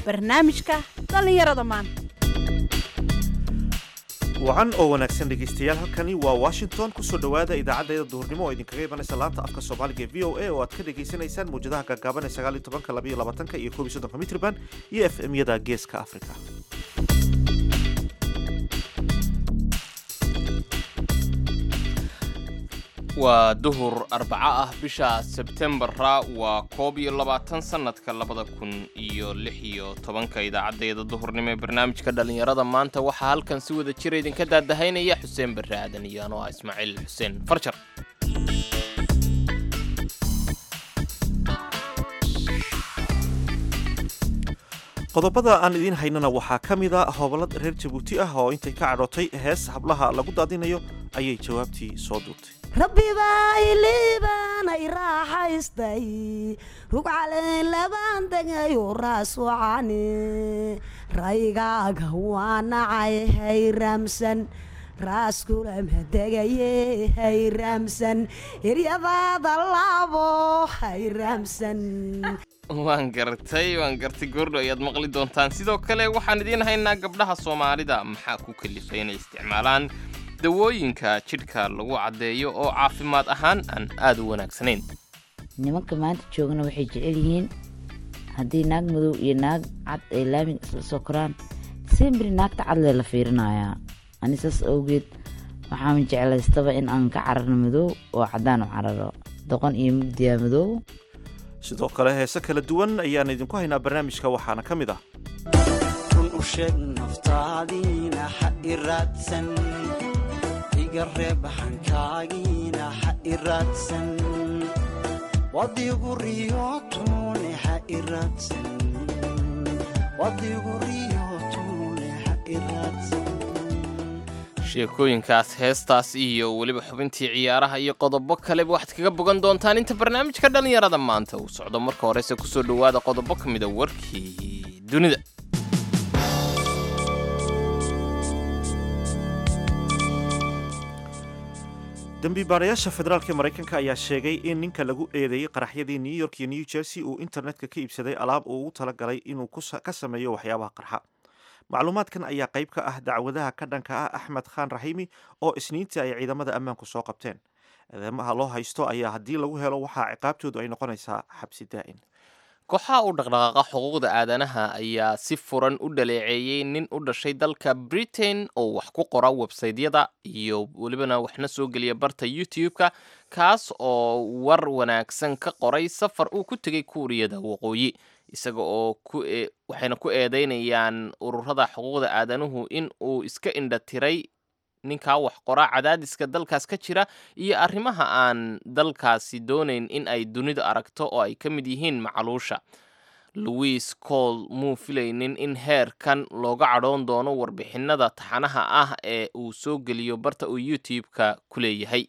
barnaamijka dhallinyarada maanta wacan oo wanaagsan dhegaystayaal halkani waa washington kusoo dhowaada idaacaddeeda duhurnimo oo idinkaga imanaysa laanta afka soomaaliga ee v o a oo aad ka dhagaysanaysaan mawjadaha gaagaaban ee sagaal iyo tobanka laba iyo labaatanka iyo koob iyo soddonka mitrban iyo f m yada geeska africa waa duhur arbaco ah bisha sebtembara waa koob iyo labaatan sannadka labada kun iyo lix iyo tobanka idaacaddeeda duhurnimo ee barnaamijka dhallinyarada maanta waxaa halkan si wada jira idinka daadahaynaya xuseen barre aadan iyo anoo ah ismaaciil xuseen farjar qodobada aan idiin haynana waxaa ka mida hobolad reer jabuuti ah oo intay ka cadhootay hees hablaha lagu daadinayo ayay jawaabtii soo duurtay rabbibaa iliibaana i raaxaystay rugcaleen labaan degayo raaswacani raygaaga waa nacay hayraamsan raaskulama degaye hayraamsan iryadaada laabo hayraamsan waan gartay waan gartay goordho ayaad maqli doontaan sidoo kale waxaan idiin haynaa gabdhaha soomaalida maxaa ku kalifay inay isticmaalaan dawooyinka jidhka lagu caddeeyo oo caafimaad ahaan aan aad u wanaagsanayn nimanka maanta joogana waxay jecel yihiin haddii naag madow iyo naag cad ay laamiga isla soo koraan simbri naagta cadlee la fiirinayaa ani saas awgeed waxaan jeclaystaba in aan ka cararno madow oo caddaan u cararo doqon iyo mugdiyaa madow sidoo kale heese kala duwan ayaan idinku haynaa barnaamijka waxaana ka mid ah run u sheeg naftaadiina ha i raadsan iga reeb hankaagiina ha i raadsan wadigu riyootune ha i raadsan wadigu riyootune ha i raadsan sheekooyinkaas heestaas iyo weliba xubintii ciyaaraha iyo qodobo kaleba waxaad kaga bogan doontaan inta barnaamijka dhallinyarada maanta uu socdo marka horese kusoo dhowaada qodobo ka mida warkii dunida dembiibaarayaasha federaalka maraykanka ayaa sheegay in ninka lagu eedeeyey qaraxyadii new york iyo new jersey uu internetka ka iibsaday alaab uu ugu talagalay inuu ka sameeyo waxyaabaha qarxa macluumaadkan ayaa qayb ka ah dacwadaha ka dhanka ah axmed khaan raxiimi oo isniintii ay ciidamada ammaanku soo qabteen eedeymaha loo haysto ayaa haddii lagu helo waxaa ciqaabtoodu ay noqonaysaa xabsi daa'in kooxaha u dhaqdhaqaaqa xuquuqda aadanaha ayaa si furan u dhaleeceeyey nin u dhashay dalka britain oo wax ku qora websaytyada iyo welibana waxna soo geliya barta youtube-ka kaas oo war wanaagsan ka qoray safar uu ku tegay kuuriyada waqooyi isaga oo waxayna ku eedeynayaan ururada xuquuqda aadanuhu in uu iska indhatiray ninkaa wax qoraa cadaadiska dalkaas ka jira iyo arrimaha aan dalkaasi doonayn in ay dunidu aragto oo ay ka mid yihiin macaluusha louis cole muu filaynin in heerkan looga cadhoon doono warbixinada taxanaha ah ee uu soo geliyo barta uu youtube-ka ku leeyahay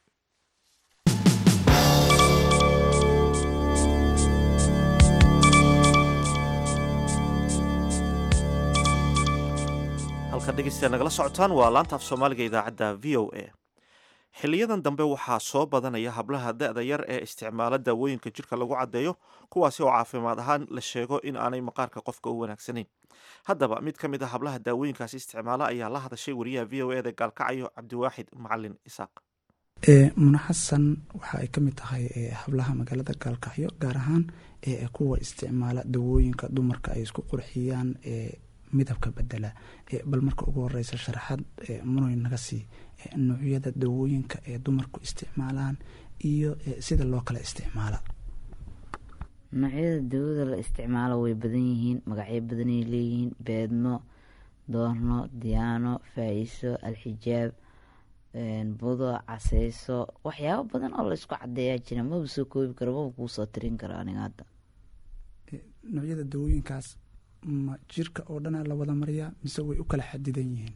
halkaad dhegeystayaal nagala socotaan waa laanta af soomaaliga idaacadda v o a xiliyadan dambe waxaa soo badanaya hablaha da-da yar ee isticmaala daawooyinka jidhka lagu caddeeyo kuwaasi oo caafimaad ahaan la sheego in aanay maqaarka qofka u wanaagsanayn haddaba mid ka mid a hablaha daawooyinkaasi isticmaala ayaa la hadashay wariyaha v o eda gaalkacayo cabdiwaaxid macalin isaaq muna xasan waxa ay ka mid tahay hablaha magaalada gaalkacyo gaar ahaan kuwa isticmaala dawooyinka dumarka ay isku qurxiyaan midabka bedela bal marka ugu horeysa sharaxaad munoy naga sii noocyada dawooyinka ee dumarku isticmaalaan iyo sida loo kala isticmaala noocyada dawada la isticmaalo way badan yihiin magacyo badanay leeyihiin beedmo doorno diyaano faa-iso alxijaab budo caseyso waxyaabo badan oo la isku cadeeyaa jira maba soo koobi karo maba kuu soo tirin karo aniga hadda noocyada dawooyinkaas ma jirka oo dhanaa la wada mariyaa mise way u kala xadidan yihiin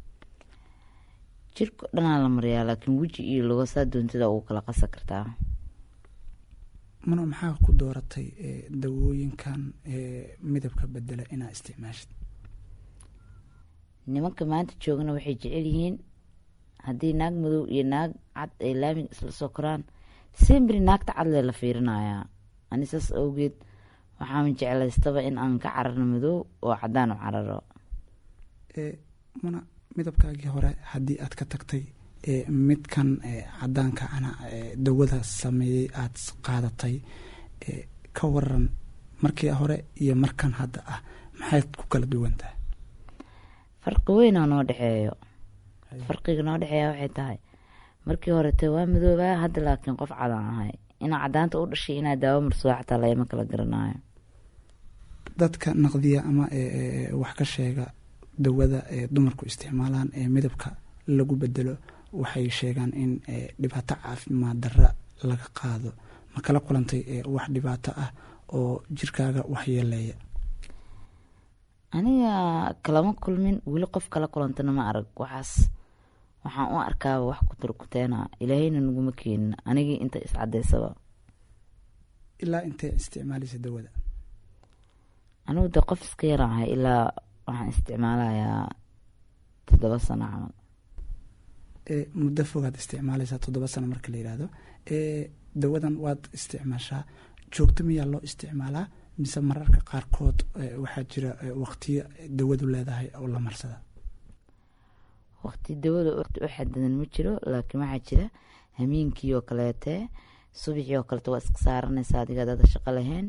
jirka oo dhanaa la mariyaa laakiin weji iyo logosaa doontida ugu kala qasa kartaa mano maxaa ku dooratay dawooyinkan midabka bedela inaa isticmaashid nimanka maanta joogana waxay jecel yihiin haddii naag madow iyo naag cad ay laamiga isla soo koraan simbri naagta cadlee la fiirinayaa ani saas awgeed waxaan jeclaystaba in aan ka cararno madow oo cadaan u cararo ee muna midabkaagii hore haddii aad ka tagtay ee midkan ee cadaanka ana ee dawada sameeyey aada s- qaadatay ee ka waran markii hore iyo markan hadda ah maxayd ku kala duwan tahay farqi weyn oo noo dhexeeyo farqiga noo dhexeeya waxay tahay markii horete waa madoobaa hadda laakiin qof cadaan ahay inaa cadaanta u dhashay inaa daawo marsado xataa lagama kala garanayo dadka naqdiya ama ee ee wax ka sheega dawada ee dumarku isticmaalaan ee midabka lagu bedelo waxay sheegaan in ee dhibaato caafimaad darra laga qaado ma kala kulantay ee wax dhibaato ah oo jirkaaga waxyeeleeya aniga kalama kulmin weli qof kala kulantana ma arag waxaas waxaan u arkaaba wax kuturkuteena ilaahayna naguma keenin anigii inta iscadeysaba ilaa intee isticmaalaysa dawada anigu de qof iska yaraan ahay ilaa waxaan isticmaalayaa toddoba sano camal ee muddo fogaad isticmaalaysaa toddoba sano marka la yidhaahdo ee dawadan waad isticmaashaa joogto miyaa loo isticmaalaa mise mararka qaarkood ee waxaa jira ee waqtiyo dawadu leedahay oo la marsada waqti dawada waqti u xadidan ma jiro laakiin waxaa jira hameenkii oo kaleete subaxii oo kaleete waa iska saaranaysa adiga dada shaqo lahayn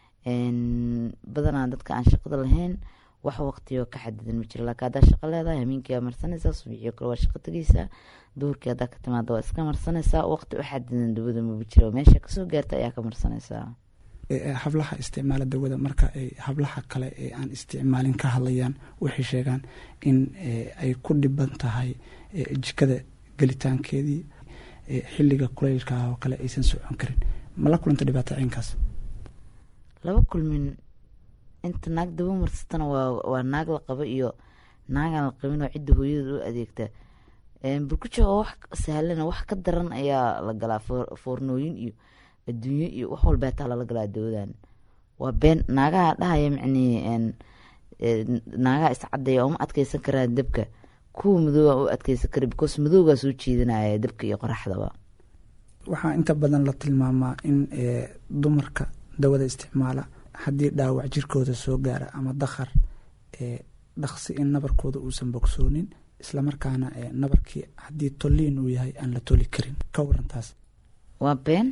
Een, badanaa dadka aan shaqada lahayn wax waqtiyoo ka xadidan ma jiro laakiin haddaa shaqo leedahay hameenkii waa marsanaysaa subaxii oo kale waa shaqo tegeysaa duhurkii haddaa ka timaada waa iska marsanaysaa waqti u xadidan dawada maba jiro meesha kasoo gaarta ayaa ka marsanaysaa ee ee hablaha isticmaala dawada marka ay hablaha kale ee aan isticmaalin ka hadlayaan waxay sheegaan in ee, ay ku dhiban tahay ee, jikada gelitaankeedii ee, xilliga kuleylka oo kale aysan socon karin ma la kulanta dhibaato ciinkaas laba kulmin inta naag daba marsatana waa waa naag la qabo iyo naagaan la qabin oo cidda hooyada u adeegta Een, burkujo oo wax sahlana wax ka daran ayaa la galaa foor- foornooyin iyo adduunyo iyo wax walbaa taa lala galaa dawadan waa been naagaha dhahaya micnii een, een, naagaha iscadeeya uma adkeysan karaan dabka kuwa madooba u adkeysan kara because madoogaa soo jeedinaya dabka iyo qoraxdaba waxaa inta badan la tilmaamaa in ee, dumarka dawada isticmaala haddii dhaawac jirkooda soo gaara ama dakhar ee, dhaqsi in nabarkooda uusan bogsoonin islamarkaana ee, nabarkii haddii tolliin uu yahay aan la toli karin ka warantaas waa been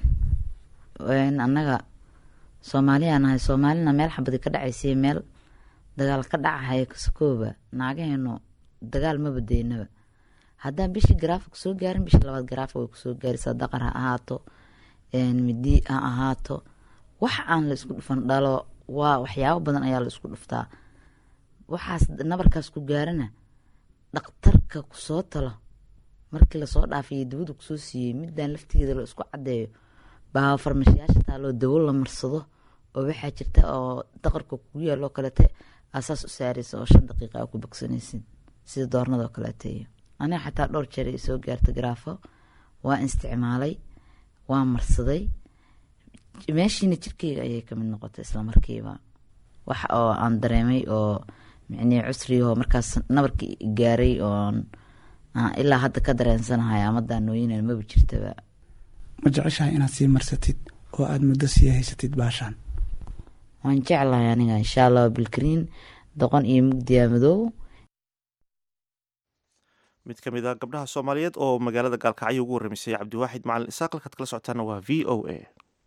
Een, annaga soomaaliyaan nahay soomaalina meel xabadi ka dhacaysay meel dagaal ka dhacahaya kasakooba naagaheenu dagaal ma badeynaba haddaan bishii garaafa kusoo gaarin bishii labaad garaafa way kusoo gaaraysaa daqar ha ahaato een, midi ha ahaato wax aan la isku dhufan dhalo waa waxyaabo badan ayaa la isku dhuftaa waxaas nabarkaas ku gaarana dhaktarka kusoo talo markii lasoo dhaafay dawada kusoo siiyey midaan laftigeeda la isku cadeeyo baa farmashiyaasha taaloo dawo la marsado oo waxaa jirta oo daqarka kugu yaaloo kalete asaas u saaraysa oo shan daqiiqa aa ku bogsanaysid sida doornadoo kaleete iyo aniga xataa dhowr jeer ay soo gaarta garaafo waa isticmaalay waa marsaday meeshiina jirkeyga ayay kamid noqotay islamarkiiba wax oo aan dareemay oo micnii cusriyahoo markaas nabarkii gaaray oon aan ilaa hadda ka dareensanahay ama daanooyinan maba jirtaba ma jeceshahay inaad sii marsatid oo aada muddo sii haysatid baashaan waan jeclahay aniga insha allah bilkariin doqon iyo mugdiya madow mid ka mid a gabdhaha soomaaliyeed oo magaalada gaalkacyo ugu warramisay cabdiwaaxid macalin isaaq halkaad kala socotaana waa v o a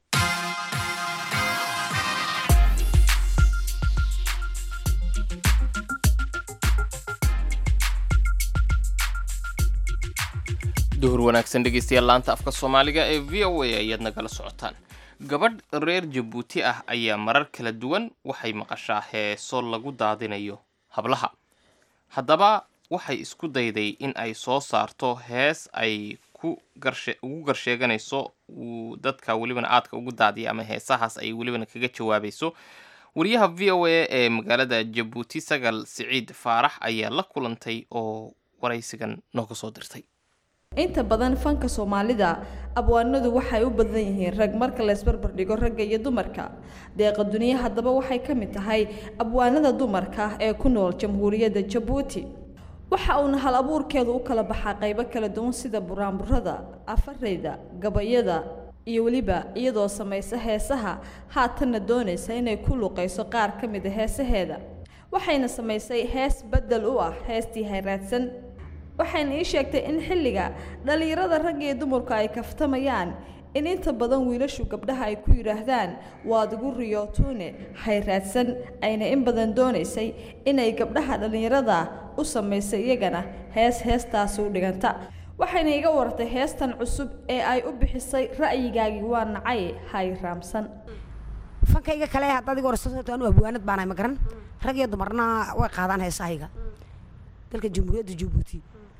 duhur wanaagsan dhegeystayaal laanta afka soomaaliga ee v o a ayaad nagala socotaan gabadh reer jabuuti ah ayaa marar kala duwan waxay maqashaa heeso lagu daadinayo hablaha haddaba waxay isku dayday in ay soo saarto hees ay ku garshe ugu garsheeganayso uu dadka welibana aadka ugu daadiya ama heesahaas ay welibana kaga jawaabayso wariyaha v o a ee magaalada jabuuti sagal siciid faarax ayaa la kulantay oo waraysigan nooga soo dirtay inta badan fanka soomaalida abwaanadu waxay u badan yihiin rag marka la isbarbar dhigo ragga iyo dumarka deeqa duniya haddaba waxay ka mid tahay abwaanada dumarka ee ku nool jamhuuriyadda jabuuti waxa uuna hal abuurkeedu u kala baxaa qaybo kala duwan sida buraanburada afareyda gabayada iyo weliba iyadoo samaysa heesaha haatanna doonaysa inay ku luqayso qaar ka mid a heesaheeda waxayna samaysay hees beddel u ah heestii hayraadsan waxayna ii sheegtay in xilliga dhallinyarada rag iyo dumarku ay kaftamayaan in inta badan wiilashu gabdhaha ay ku yidhaahdaan waad igu riyootuune hayraadsan ayna in badan doonaysay inay gabdhaha dhallinyarada u samaysay iyagana hees heestaasi u dhiganta waxayna iga wartay heestan cusub ee ay u bixisay ra'yigaagii waa nacay hayraamsan fankayga kale haddaad iga warsato anu abwaanad baanahay ma garan rag iyo dumarna way qaadaan heesahayga dalka jamhuuriyadda jabuuti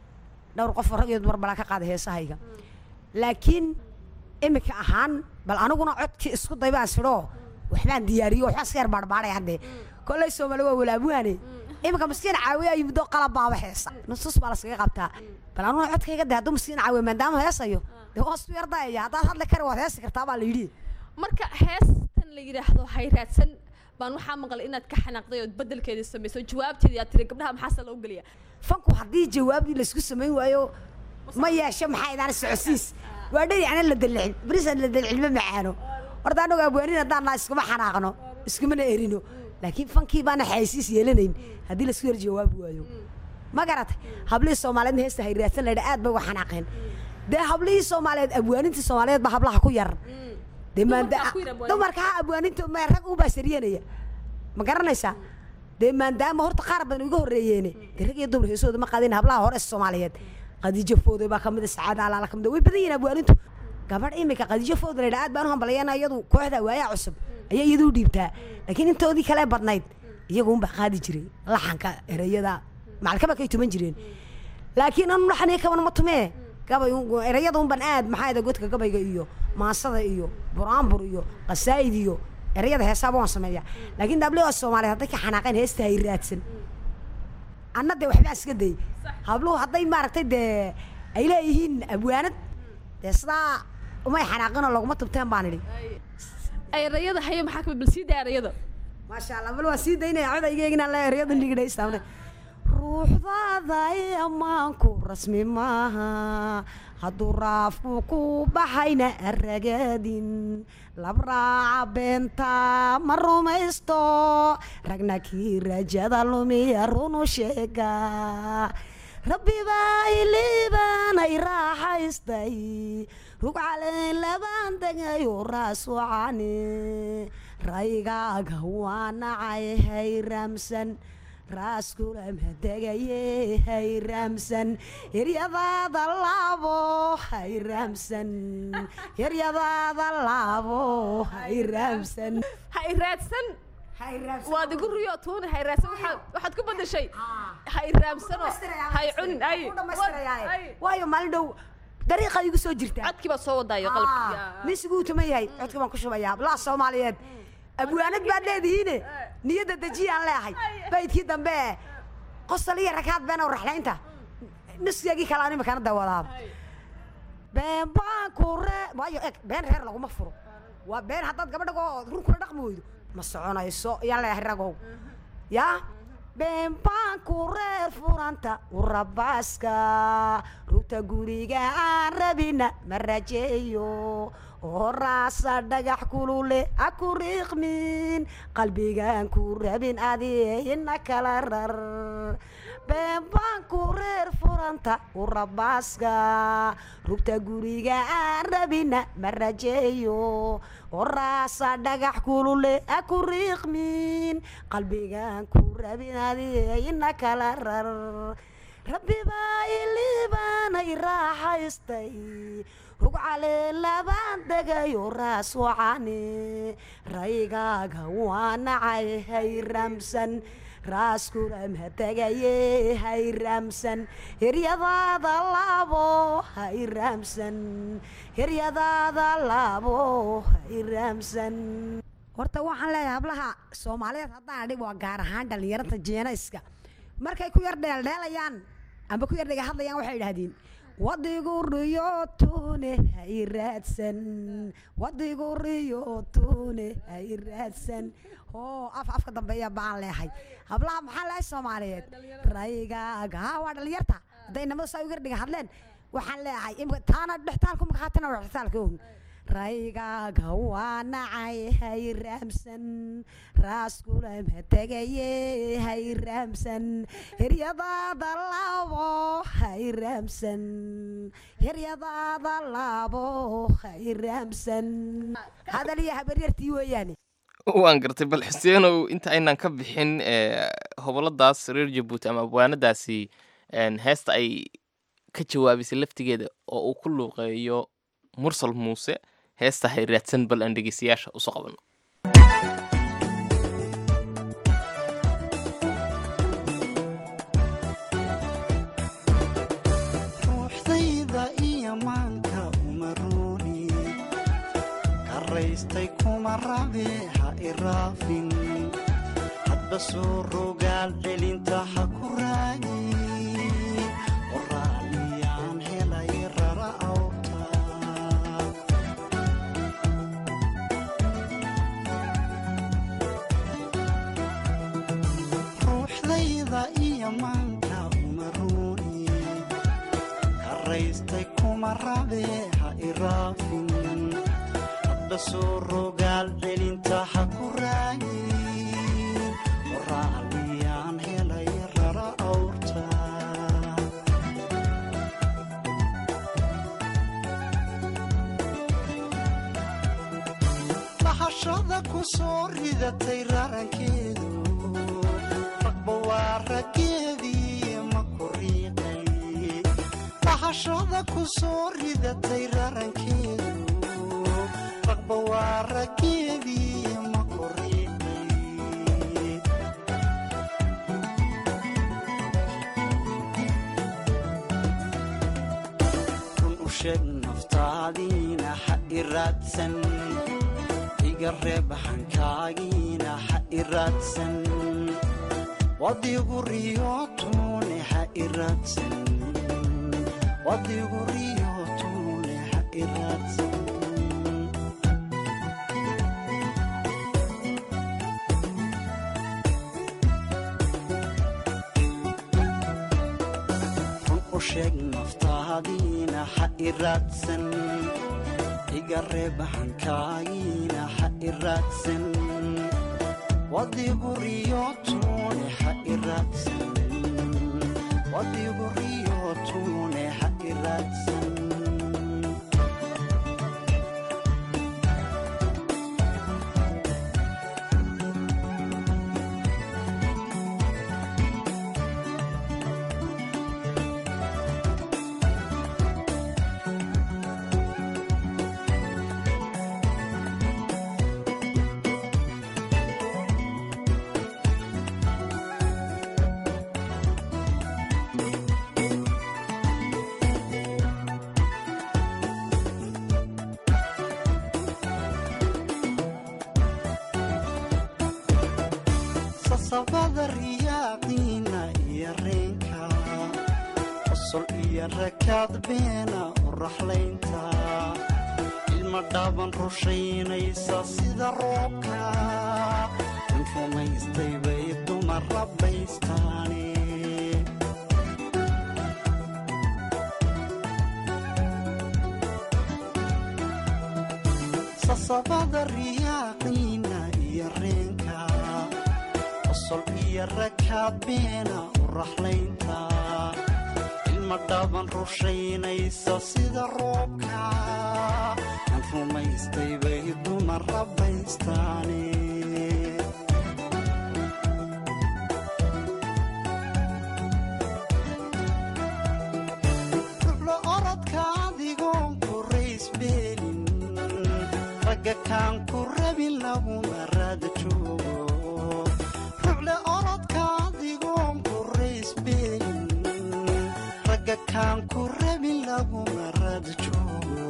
dhowr qof oo rag iyo dumar balaa ka qaada heesahayga laakiin imika ahaan bal aniguna codkii isku day baan sidhoo waxbaan diyaariyo waxbaa iska yar baarbaaray haddee kolley soomaali waa walaabuhane imika maskiin caawiya iyo muddo qalab baaba heesa nusus baa laskaga qabtaa bal aniguna codkayga de hadduu maskiin caawiya maadaama heesayo dee waa isku yardayaya haddaad hadli kari waad heesi kartaa baa la yidhi marka heestan la yidhaahdo hayraadsan baan waxaa maqlay inaad ka xanaaqday ood bedelkeedii samayso jawaabteedii aad tiri gabdhaha maxaase loo geliya fanku haddii jawaabdii laysku samayn waayo ma yeesho maxaa idaan socodsiis waa dheri ana la dalicin berisan la dalicin ma macaano horta anagu abwaanin haddaan naa iskuma xanaaqno iskumana erino laakiin fankii baana xaysiis yeelanayn haddii laisku yar jawaabi waayo ma garatay hablihii soomaaliyeedna heesta hayraadsan laydha aad bay uga xanaaqeen dee hablihii soomaaliyeed abwaanintii soomaaliyeed baa hablaha ku yar dee maanda Dumarkaa ku yar abwaaninta. dumarka ha abwaaninta ma rag ubaa sariyanaya ma garanaysaa dee maadaama horta qaar badan iga horreeyeene dee rag iyo dumar heesooda ma qaadin hablaha hore soomaaliyeed qadiijo fooday baa kamid a sacaada alaala kamid a way badan yihiin abwaanintu gabadh imika qadiijo fooda laydha aad baan u hambalyana iyadu kooxda waayaa cusub ayaa iyadu u dhiibtaa laakiin intoodii kale badnayd iyagu unbaa qaadi jiray laxanka ereyada macalkaba kay tuman jireen laakiin anu laxaniya kaban ma tumee gabay un- ereyada unban aad maxaa ida godka gabayga iyo maasada iyo buraanbur iyo qasaa'id iyo ereyada heesaaba waan sameeyaa laakiin dabliga soomaaliyeed hadday ka xanaaqeen heesta hay raadsan anna dee waxbaa iska day habluhu hadday maaragtay dee ay leeyihiin abwaanad dee sidaa umay xanaaqinoo laguma tubteen baan idhi erayada haye maxaa kamid bal sii daa erayada maasha allah bal waa sii daynaya coda iga eginaan le ereyada nigidhaystaamne ruuxdaada i ammaanku rasmi maaha hadduu raafku ku baxayna aragadin labraaca beenta ma rumaysto ragna kii rajada lumiya runu sheega rabbi baa iliibaanay raaxaystay rugcalayn labaan degayo raasucani raygaaga waa nacay hayraamsan raaskulama degaye hayraamsan hiryadaada laabo hayraamsan hiryadaada laabo hayraamsan hayraadsan hayraamsan waad igu riyo tuuna hayraadsan waxaad waxaad ku badashay hayraamsano hay cunin ay ay waayo maalin dhow dariiqa igu soo jirta codkii baad soo wadaayo qalabkii misiguu tuman yahay codka baan ku shubayaa hablaha soomaaliyeed abwaanad baad leedihiine niyadda dejiyaan leehay baydkii dambe qosol iyo rakaad been oo raxlaynta nuskeegii kale aan imikana dawadaaba been baan ku ree waayo eg been reer laguma furo waa been haddaad gabadha oo run kula dhaqmi weydo ma soconayso yaa leeyahay ragow yaa been baan ku reer furanta urabaaska rugta guriga aan rabina ma rajeeyo oo raasa dhagax kulule ha ku riiqmin qalbigaan ku rabin adiina kala rar been baan ku reer furanta urabaaska rugta guriga aan rabina ma rajeeyo oo raasa dhagax kulule ha ku riiqmin qalbigaan ku rabin adiina kala rar rabbi baa iliibaanay raaxaystay rugcale labaan degayo raas wacani raygaaga waa nacay hayraamsan raaskulama tegaye hayraamsan hiryadaada laabo hayraamsan hiryadaada laabo hayraamsan horta waxaan leeyahay hablaha soomaaliyeed haddaan adhig waa gaar ahaan dhallinyaranta jeenayska markay ku yar dheeldheelayaan amba ku yar dhega hadlayaan waxay idhaahdeen wadigu riyootune hay raadsan wadigu riyootune hay raadsan oo af afka dambeeya baan leehay hablaha maxaa leehay soomaaliyeed raygaaga ha waa dhalinyarta hadday namada saa ugu yar dhega hadleen waxaan leeyahay imika taana dhextaalku makaatina waa dhextaalka own raygaaga waa nacay hay raamsan raaskulama tegaye hay raamsan hiryadaada laabo hay raamsan hiryadaada laabo hay raamsan hadal iyo habaryartii weeyaane waan gartay bal xuseenow inta aynaan ka bixin ee, hoboladaas reer jabuuti ama abwaanadaasi een, heesta ay ka jawaabisay laftigeeda oo uu ku luuqeeyo mursal muuse heesta hay raadsan bal aan dhegeystayaasha usoo qabanno ruuxdayda iyo maanka uma ruuni karaystay kuma rabe ha iraafin hadba soo rogaal celinta ha ku raagi qoraaliyaan helay rara awta ruuxdayda iyo maanka uma ruuni karaystay kuma rabe ha iraafin hadba soo rogaal celinta ha ku raagin qoraaliyaan helay rara awrta bahashada ku soo ridatay rarankeedu ragba waa raggeedii ma ku riiqay bahashada ku soo ridatay rarankeedu ragba waa raggeedii ma ku riiqay run u sheeg naftaadiina ha i raadsan iga reeb hankaagiina ha i raadsan wadigu riyootune ha i raadsan wadigu riyootune ha i raadsan run u sheeg naftaadiina ha i raadsan iga reeb hankaagiina ha i raadsan wadigu riyootune ha i raadsan wadigu riyootune ha i raadsan sasabada riyaaqiina iyo reenka qosol iyo rakaad beena u raxlaynta ilma dhaaban rushaynaysa sida roobka in rumaystay bay dumar rabbaystaane sasabada riyaaqiina iyo reenka qosol iyo rakaad beena u raxlaynta ilma dhaaban rushaynaysa sida roobka aan rumaystay bay dumar rabbaystaane ruxlo orodka adigoon ku raysbeelin ragga kaan ku rabin laguma raada joogo ruxle orodka adigoon ku raysbeelin ragga kaan ku rabin laguma raada joogo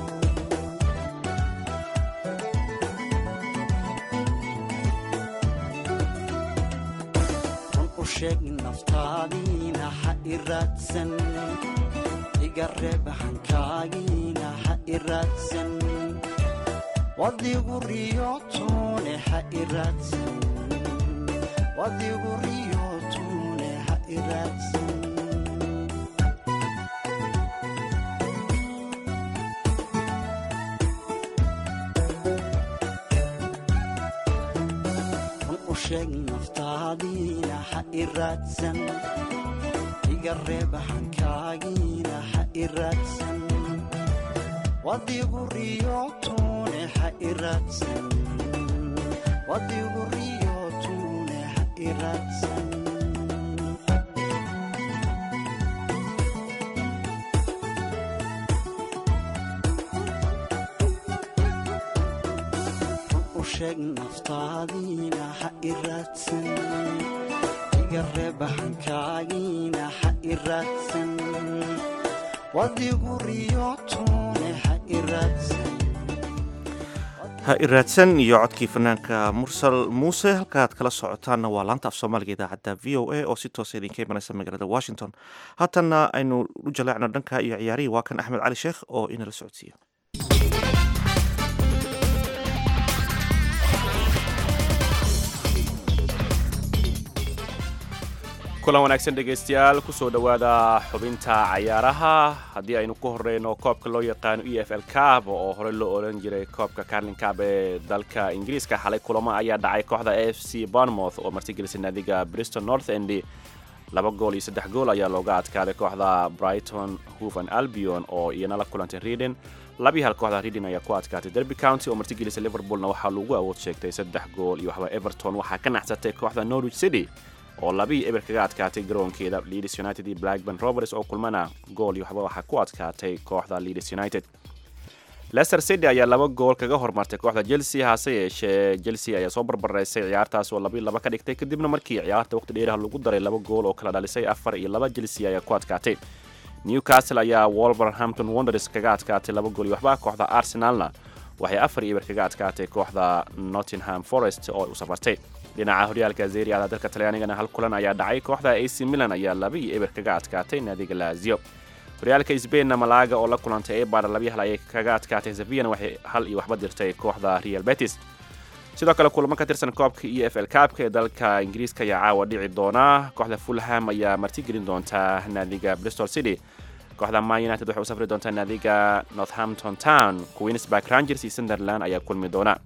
run u sheeg naftaadiina ha i raadsan iga reeb hankaagiina ha i raadsan wadigu riyootune ha i raadsan wadigu riyootune ha i raadsan u sheeg naftaadiina ha i raadsan iga reeb hankaagiina ha i raadsan wadigu riyootune ha i raadsan wadigu riyootune ha i raadsan u sheeg naftaadiina ha i raadsan iga reeb hankaagiina ha i raadsan wadigu riyootune ha i raadsan ha iraadsan iyo codkii fanaanka mursal muuse halkaaad kala socotaanna waa laanta af soomaaliga idaacadda v o a oo si toosa idinka imanaysa magaalada washington haatanna aynu u jaleecno dhanka iyo ciyaarihii waa kan axmed cali sheekh oo inala socodsiiyo kulan wanaagsan dhegaystayaal kusoo dhowaada xubinta cayaaraha haddii aynu ku horeyno koobka loo yaqaano e f l cab oo horey loo odhan jiray koobka carlin cab ee dalka ingiriiska xalay kulamo ayaa dhacay kooxda f c bournemouth oo martigelisay naadiga bristol north end laba gool iyo saddex gool ayaa looga adkaaday kooxda brighton hoven albion oo iyana la kulantay reading labii hal kooxda reading ayaa ku adkaatay derby county oo martigelisay liverpoolna waxaa lagu awood sheegtay saddex gool iyo waxba everton waxaa ka naxsatay kooxda norwich city oo labii eber kaga adkaatay garoonkeeda leeds united iyo blackburn rovers oo kulmana gool iyo waxba waxaa ku adkaatay kooxda leeds united leicester city ayaa laba gool kaga hormartay kooxda chelsea hase yeeshee chelsea ayaa soo barbaraysay ciyaartaas oo labii laba ka dhigtay kadibna markii ciyaarta waqti dheeraha lagu daray laba gool oo kala dhalisay afar iyo laba chelsea ayaa ku adkaatay newcastle ayaa wolverhampton wonders kaga adkaatay laba gool iyo waxba kooxda arsenalna waxay afar iyo eber kaga adkaatay kooxda nottingham forest oo u safartay dhinaca horyaalka zeriada dalka talyaanigana hal kulan ayaa dhacay kooxda ac milan ayaa laba iyo eber kaga adkaatay naadiga lazio horyaalka sbainna malaaga oo la kulantay ebar labiyo hal ayay kaga adkaatay sevillana waxay hal iyo waxba dirtay kooxda real betis sidoo kale kulamo ka tirsan koobka e f l kaabka ee dalka ingiriiska ayaa caawa dhici doona kooxda fulham ayaa martigelin doonta naadiga bristol city kooxda man united waxay u safri doontaa naadiga northampton town queensburg rangers iyo sunderland ayaa kulmi doona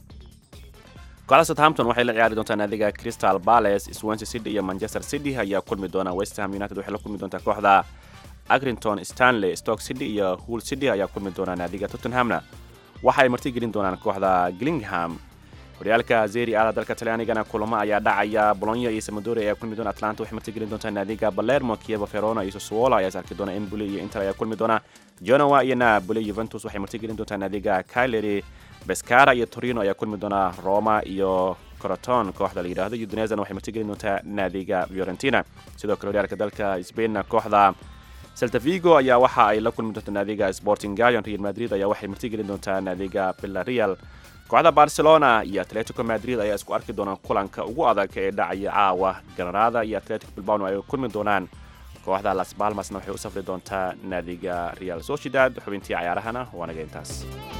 kooxda southampton waxay la ciyaari doontaa naadiga crystal palace swansea city iyo manchester city ayaa kulmi doona westham united waxay la kulmi doontaa kooxda agrington stanley stoke city iyo hull city ayaa kulmi doona naadiga tottenhamna waxay martigelin doonaan kooxda gillingham horyaalka zeri ada dalka talyaanigana kulamo ayaa dhacaya bolonya iyo samadori ayaa kulmi doona atlanta waxay martigelin doontaa naadiga balermo kievo verona iyo sassuolo ayaa sarki doona emboli iyo inter ayaa kulmi doona genoa iyo napoli juventus waxay martigelin doontaa naadiga caleri bescara iyo torino ayaa kulmi doona roma iyo coroton kooxda la yidhaahdo udinezana waxay martigelin doontaa naadiga fiorentina sidoo kale horyaalka dalka spainna kooxda celta vigo ayaa waxa ay la kulmi doontaa naadiga sporting galion real madrid ayaa waxay martigelin doontaa naadiga villarreal kooxda barcelona iyo atletico madrid ayaa isku arki doonaan kulanka ugu adag ee dhacaya caawa granada iyo atletico bilbano ay kulmi doonaan kooxda las balmasna waxay u safri doontaa naadiga real sociedad xubintii cayaarahana waa naga intaas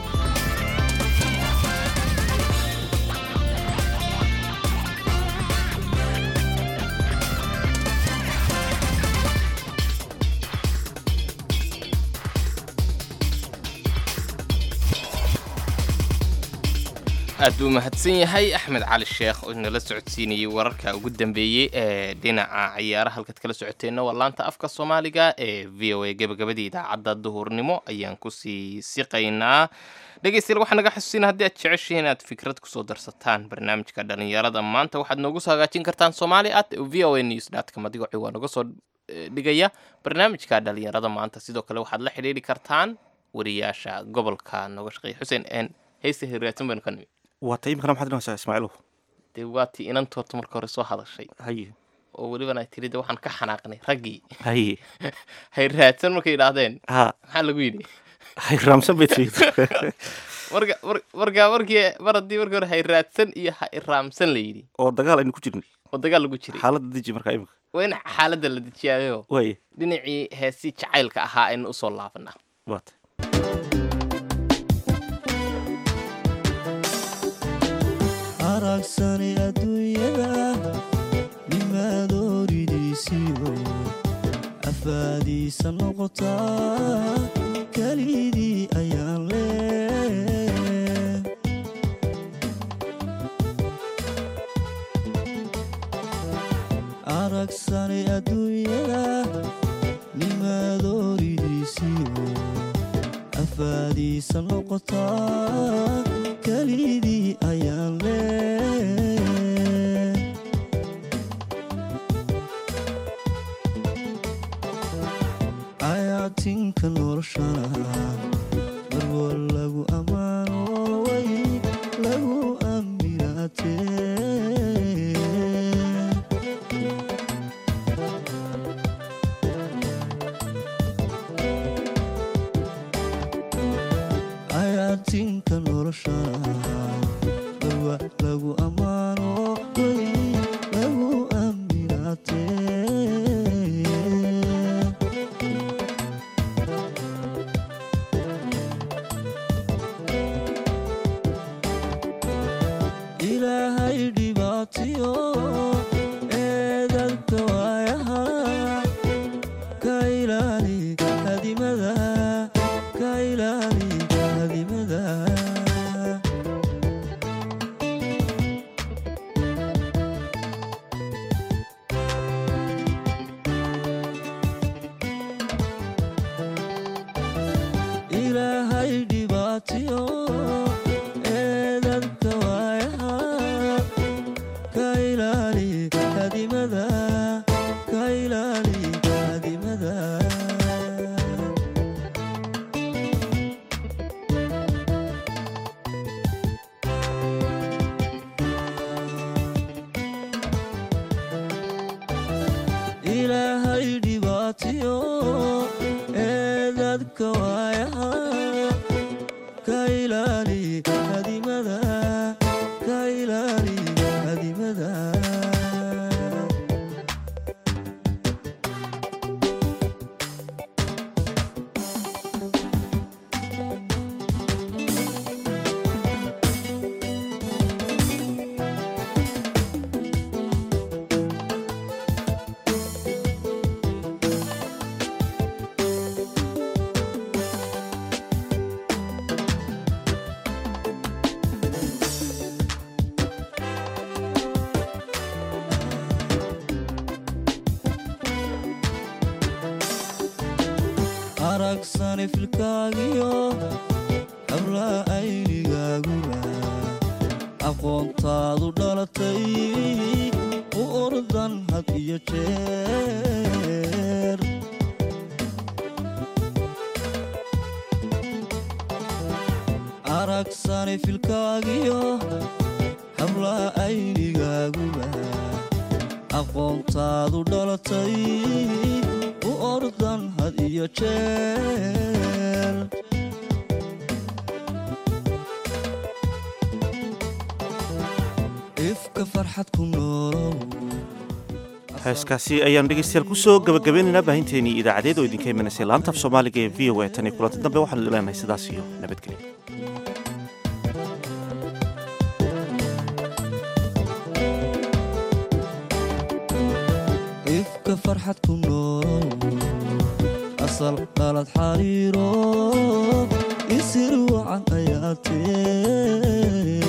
aad buu mahadsan yahay axmed cali sheekh oo inala socodsiinayay wararka ugu dambeeyey ee dhinaca ciyaaraha halkaad kala socoteenna waa laanta afka soomaaliga ee v o a gebagabadii idaacadda duhurnimo ayaan kusii siqaynaa dhegeystayaal waxaa naga xasuusina haddii aad jeceshihiin inaad fikrad kusoo darsataan barnaamijka dhalinyarada maanta waxaad noogu soo hagaajin kartaan somali at v o a news dotcom adigoo ciwaa noga soo dhigaya barnaamijka dhalinyarada maanta sidoo kale waxaad la xidhiidhi kartaan wariyaasha gobolka nooga shaqeeya xuseen n heysta hiraatan baynu ka nimi waa ta imikana maxaad inaysaa ismaaciilow dee waa tii inanta horta marka hore soo hadashay haye oo welibana ay tiri de waxaan ka xanaaqnay raggii haye hay raadsan markay yidhaahdeen ha maxaa lagu yidhi hay raamsan bay tiri marka mar- marka markii mar haddii markii hore hay raadsan iyo ha iraamsan la yidhi oo dagaal aynu ku jirnay oo dagaal lagu jiray xaaladda deji markaa imika waa in xaaladda la dejiyaayo waaye dhinacii heesii jacaylka ahaa aynu usoo laabanaa waa ta aragsani adduunyada nimadooridiisiiyo afaadiisa noqotaa kelidii ayaan lee kafaadiisa noqotaa kelidii ayaan lee ayaatinka noloshana marwa lagu ammaano way lagu aminaatee ayaatinka noloshana marwa lagu ammaano way lagu aminaatee ilaahay dhibaatiyo eedalka waayaha ka ilaali hadimada ka ilaali hadimada ilaahay dhibaatiyo eedalka waayaha ka ilaali hadimada ka ilaali hadimada ilaahay dhibaatiyo eedadka waayaha ka ilaali hadimada ka ilaali hadimada aragsani filkaagiyo habla aynigaaguba aqoontaadu dhalatay u ordan had iyo jeer aragsani filkaagiyo habla aynigaaguba aqoontaadu dhalatay u ordan had iyo jeer ifka farxad ku noolow heeskaasi ayaan dhegeystayaal kusoo gabagabeynaynaa baahinteenii idaacadeed oo idinka imanaysa laanta af soomaaliga ee v o a tan iyo kulanti dambe waxaanu leenahay sidaas iyo nabadgelyo ifka farxad ku noolow asal qalad xariiro isir wacan ayaa tee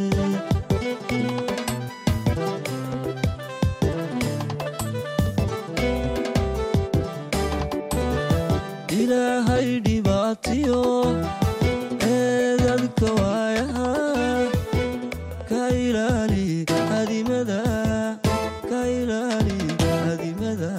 ilaahay dhibaatiyo eedadka waayaha ka ilaali hadimada ka ilaali hadimada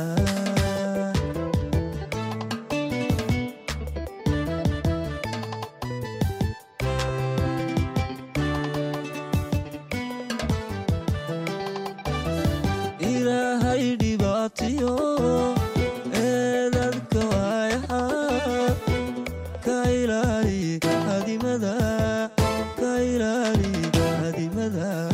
ilaahay dhibaatiyo eedadka waayaha ka ilaali hadimada ka ilaali hadimada